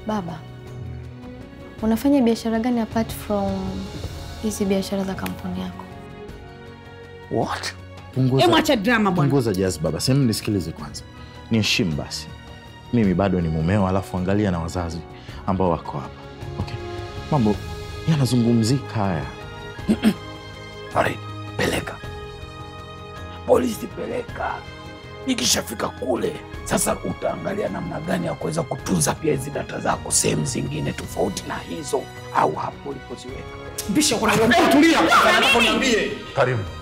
Baba, unafanya biashara gani apart from hizi biashara za kampuni yako? What? Punguza, Hebu acha drama bwana. punguza jazz baba, sehemu nisikilize kwanza, niheshimu basi. Mimi bado ni mumeo, alafu angalia na wazazi ambao wako hapa. Okay, mambo yanazungumzika haya. Farid, peleka polisi, peleka. Ikishafika kule sasa, utaangalia namna gani ya kuweza kutunza pia hizi data zako sehemu zingine tofauti na hizo, au hapo ulipoziweka. Bisha kuna Tulia, niambie. Karibu.